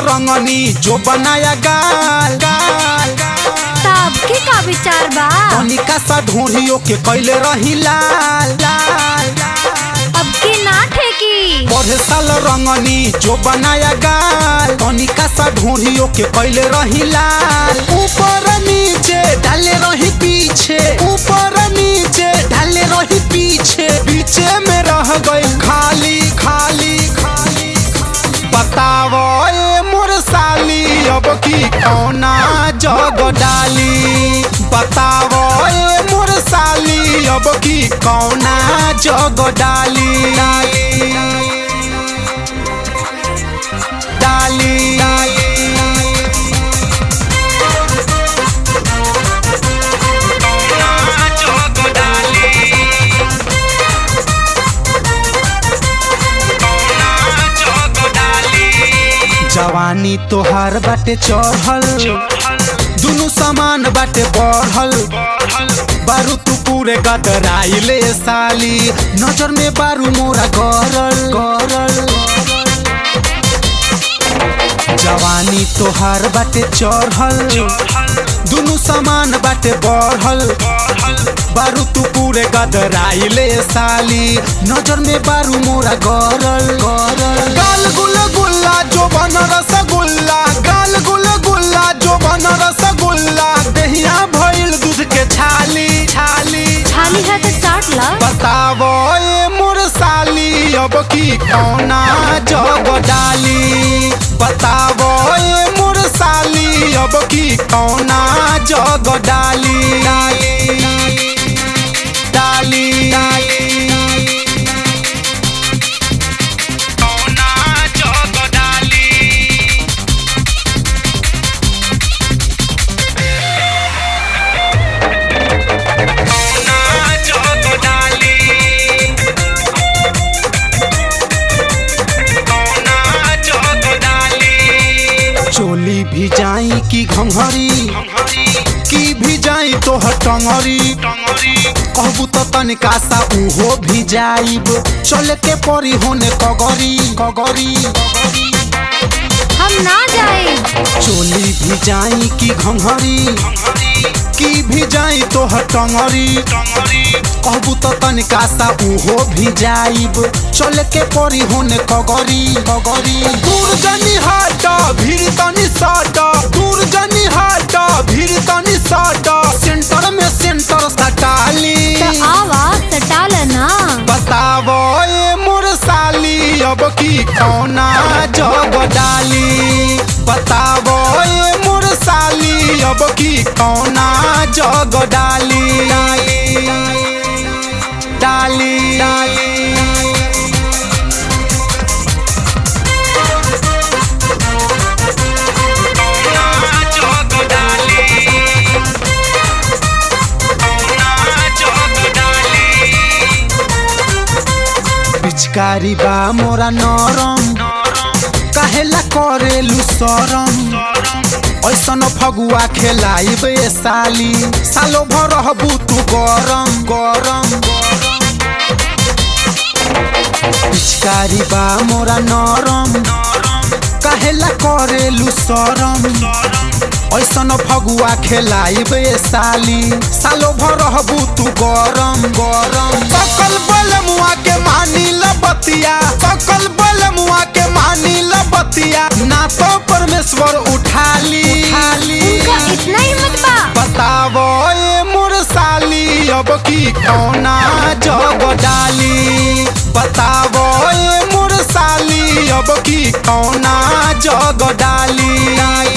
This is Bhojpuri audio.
रंगनी जो बनाया गाल गाल तब के का विचार बा तनिका सा ढूंढियो के कैले रही लाल लाल अब की ना ठेकी पढ़े साल रंगनी जो बनाया गाल तनिका सा ढूंढियो के कैले रही लाल ऊपर नीचे डाले रही पीछे ऊपर नीचे डाले रही पीछे पीछे में रह गई खाली खाली खाली बतावो ए मोर साली अब की कौना जग डाली बतावो ए मोर साली अब की कौना जग डाली डाली डाली कौना जग डाली कौना जग डाली जवानी तोहार बाटे चढ़ल दुनु सामान बाटे बढ़ल बारू तू पूरे गदराइले साली नजर में बारू मोरा गरल गरल जवानी तोहार बाटे चढ़ल दुनु सामान बाटे बढ़ल बारू तू पूरे गदराइले साली नजर में बारू मोरा गरल गरल गाल गुल गुल्ला जो बन रसगुल्ला गाल गुल गुल्ला जो बन रसगुल्ला दहिया भइल दूध के छाली छाली छाली है तो चाट ला बतावो ए मोर साली अब की कौना जग डाली बतावो ए मोर साली अब की कौना जग डाली डाली डाली कौना जग डाली कौना जग डाली कौना जग डाली चोली भी जाई की घंघरी की भी जाई तो टंगरी कहबू तो तनिका सा उहो भी जाइब चले के परी होने कगरी कगरी हम ना जाए चोली भी जाई की घंघरी की भी जाई तो टंगरी कहबू तो तनिका सा उहो भी जाइब चले के परी होने कगरी कगरी दूर जनी हट भीड़ तनी सट दूर जनी हट भीड़ तनी सट सेंटर में सेंटर सटाली तो आवा सटाल ना बतावो ए मोर साली अब की कौना जग डाली बतावो ए मोर साली अब की कौना जग डाली डाली डाली कौना जग डाली कौना जग डाली पिचकारी बा मोरा नरम काहेला करेलु सरम ऐसन फगुआ खेलाइब ए साली सालो भर रहबू तू गरम गरम पिचकारी बा मोरा नरम काहेला करेलु सरम ऐसन फगुआ खेलाइब ए साली सालो भर रहबू तू गरम गरम सकल बल मुआ के मानी लबतिया सकल बल मुआ के मानी लबतिया ना तो परमेश्वर उठाली उनका इतना हिम्मत बा बतावो ए मोर साली अब की कौना जग डाली बतावो ए मोर साली अब की कौना जग डाली